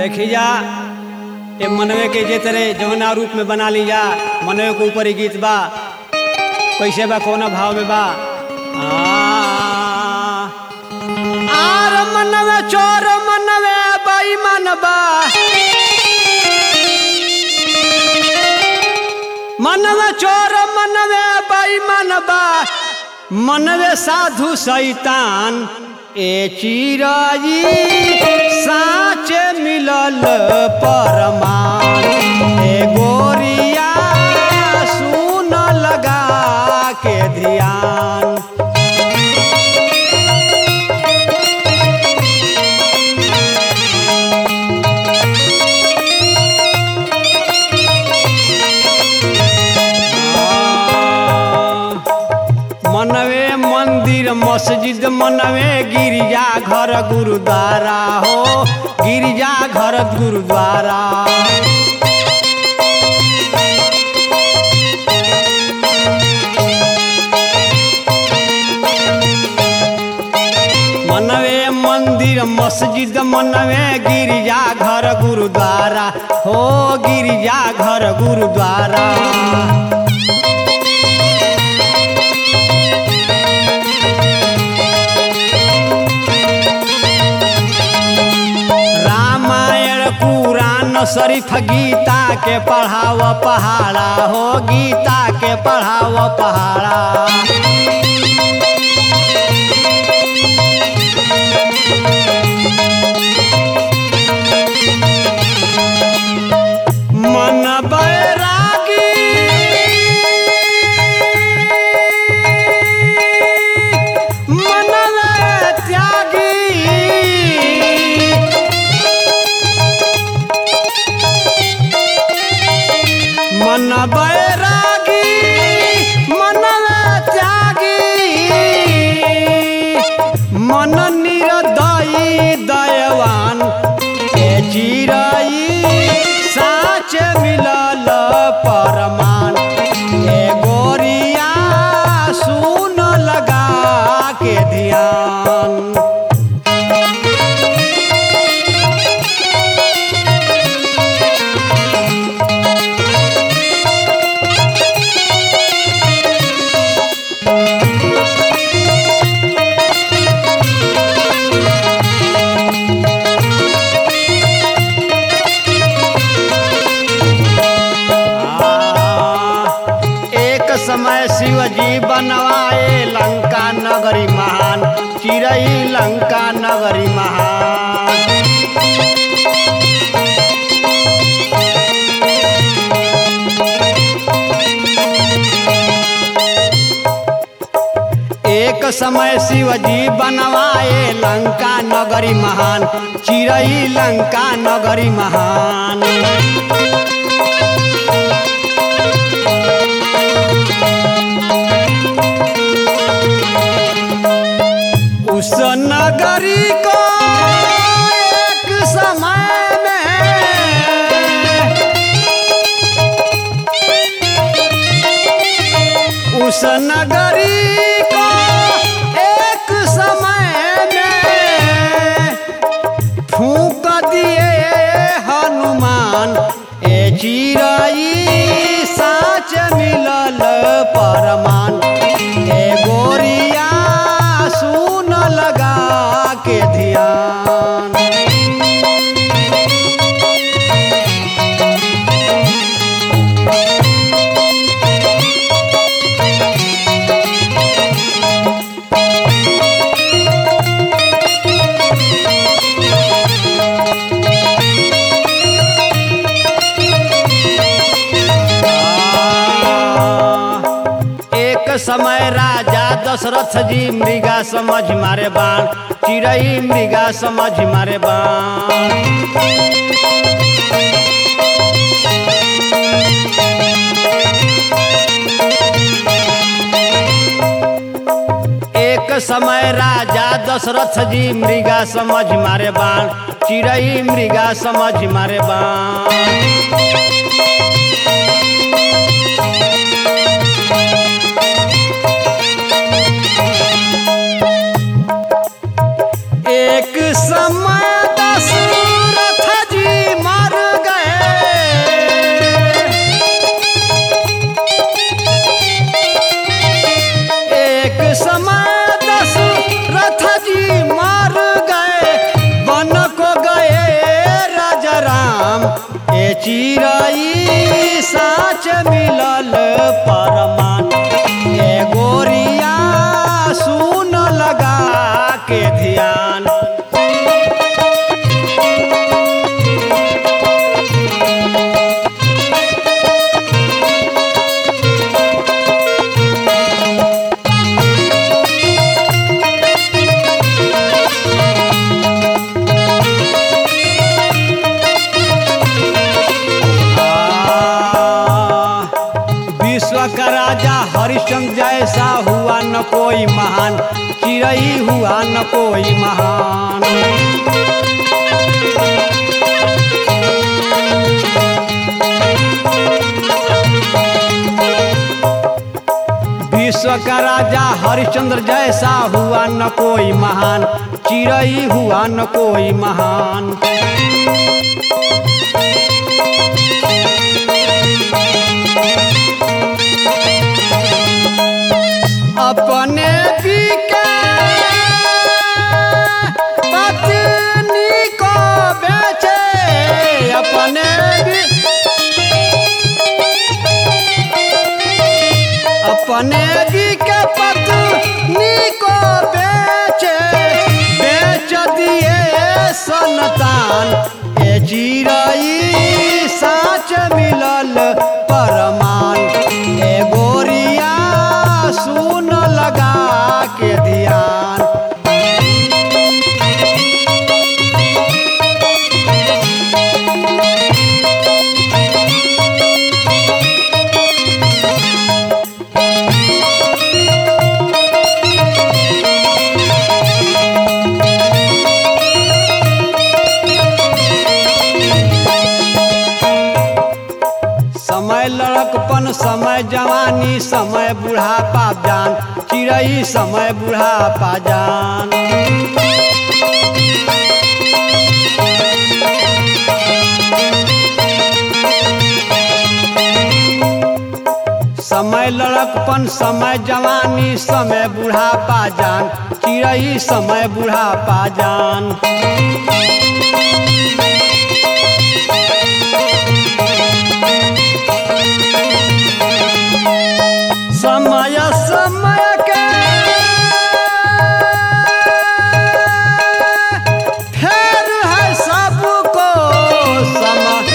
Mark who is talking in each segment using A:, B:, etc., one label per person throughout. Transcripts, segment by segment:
A: देखी जा ये मनवे के जे तरह जौना रूप में बना ली जा मनवे के ऊपर ही गीत बा कैसे बा कौना भाव में बा आ, आर मनवे चोर मनवे बेईमान बा मनवे चोर मनवे बेईमान बा मनवे साधु शैतान ए चिराई साँच मिलल परमान ए गोरिया सुन लगा के ध्यान मनवे मंदिर मस्जिद मनवे गिरजा घर गुरुद्वारा हो गिरजा घर गुरुद्वारा मनवे मंदिर मस्जिद मनवे गिरजा घर गुरुद्वारा हो गिरजा घर गुरुद्वारा रामायण पुराण शरीफ गीता के पढ़ाव पहाड़ा हो गीता के पढ़ाव पहाड़ा मन बैरागी मन त्यागी मन बैरागी मन त्यागी मन निरदयी दयवान ए चिरई साच मिलल परमान ए गोरिया सुन लगा के ध्यान एक समय शिवजी बनवाए लंका नगरी महान चिरई लंका नगरी महान एक समय शिवजी बनवाए लंका नगरी महान चिरई लंका नगरी महान उस नगरी को एक समय में उस नगरी को एक समय में फूक दिए हनुमान ए चिरई साच मिलल परमान ए गोरिया सुन लगा के ध्यान एक समय राजा दशरथ जी मृगा समझ मारे बाण चिड़ई मृगा समझ मारे बाण एक समय राजा दशरथ जी मृगा समझ मारे बाण चिड़ई मृगा समझ मारे बाण एक समय दशरथ जी चिरई साच मिलल परमान ए गोरिया सुन लगा के ध्यान आ, विश्व का राजा हरिश्चंद्र जैसा हुआ न कोई महान चिरई हुआ न कोई महान विश्व का राजा हरिश्चंद्र जैसा हुआ न कोई महान चिरई हुआ न कोई महान अपने पीके पत्नी को बेचे अपने भी अपने भी के पत्नी को बेचे बेच दिए सनतान ए चिरई साच मिलल परमान ए गोरिया सुन लगा के ध्यान समय लड़कपन समय जवानी समय बुढ़ापा जान चिड़ई समय बुढ़ापा जान समय लड़कपन समय जवानी समय बुढ़ापा जान चिड़ई समय बुढ़ापा जान समय समय के फेर है सबको समय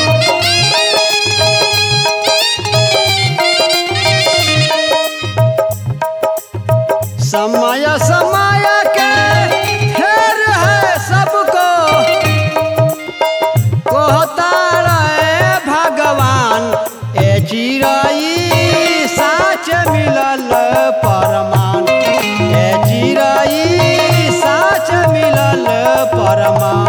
A: समय समय के फेर है सबको कहता रहे भगवान ए चिरई साच मिलल परमान ए चिरई साच मिलल परमान